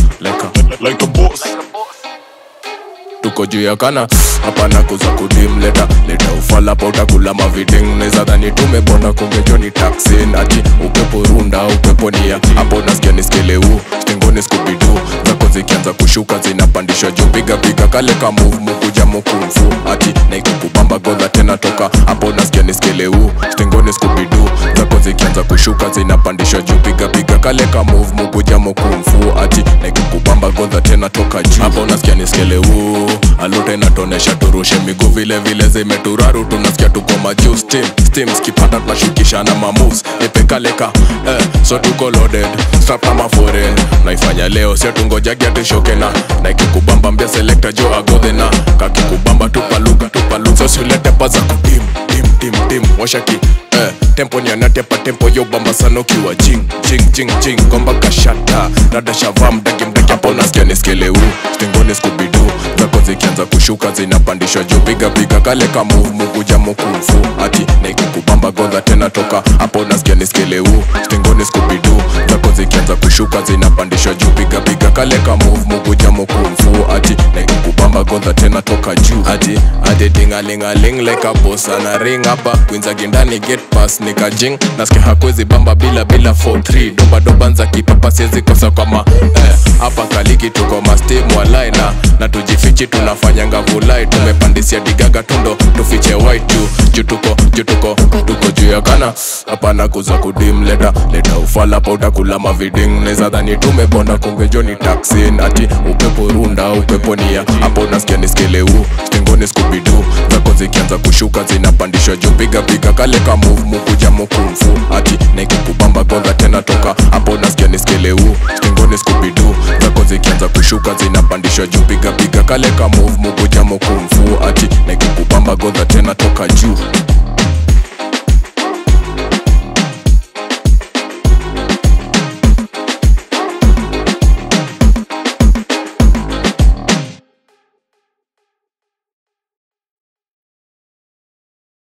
like a, like a boss tuko juu ya kana hapana kuza kudim leta leta ufala pa utakula maviding neza dhani tumebona kungejoni taksin ati upepo runda upepo nia hapo nasikia niskeleu stingoni skubidu zako zikianza kushuka zinapandishwa juu piga piga kale ka move mukuja mukumfu ati naikukubamba godha tena toka hapo nasikia niskeleu stingoni skubidu zako zikianza kushuka zinapandishwa juu piga piga kale ka move mukuja mukumfu ati naikukubamba godha tena toka juu hapo nasikia niskeleu alute inatonesha turushe miguu vile vile zimeturaru tunasikia tuko majuu steam steam skipata tunashukisha na mamoves nipekaleka eh, so tuko loaded strap kama foreign naifanya leo sio tungojagia tushoke na na ikikubamba mbia selector jo agodhena kakikubamba tupaluka tupaluka so siulete paza kudim dim dim dim washaki eh, tempo nianatepa tempo yo bamba sana ukiwa jing jing jing jing gomba kashata dada shavaa mdaki mdaki hapo nasikia niskeleu stingoni skubidu zako zikianza kushuka zinapandishwa juu piga piga kale ka move mukuja mukumfu ati naikukubamba godha tena toka hapo nasikia niskeleu stingoni skubidu zako zikianza kushuka zinapandishwa juu piga piga kale ka move mukuja mukumfu ati naikukubamba godha tena toka juu ati ati dingalingaling like a boss ana ring hapa kwinza gindani get pass nikajing nasikia hakwezi bamba bila bila 43 doba doba nza kipapa siwezi kosa kwa ma eh, hapa kaliki tuko mastim walai na na tujifichi tunafanyanga vulai tumepandisia digaga tundo tufiche white juu juu tuko juu tuko tuko juu ya kana hapana kuza kudim leta leta ufala pa utakula maviding neza dhani tumebonda kungejoni taksin ati upepo runda upepo nia hapo nasikia niskeleu stingoni skubidu zako zikianza kushuka zinapandishwa juu piga piga kale ka move mukuja mukumfu ati naikukubamba godha tena toka hapo nasikia niskeleu stingoni skubidu zako zikianza kushuka zinapandishwa juu piga piga kale ka move mukuja mukumfu ati naikukubamba godha tena toka juu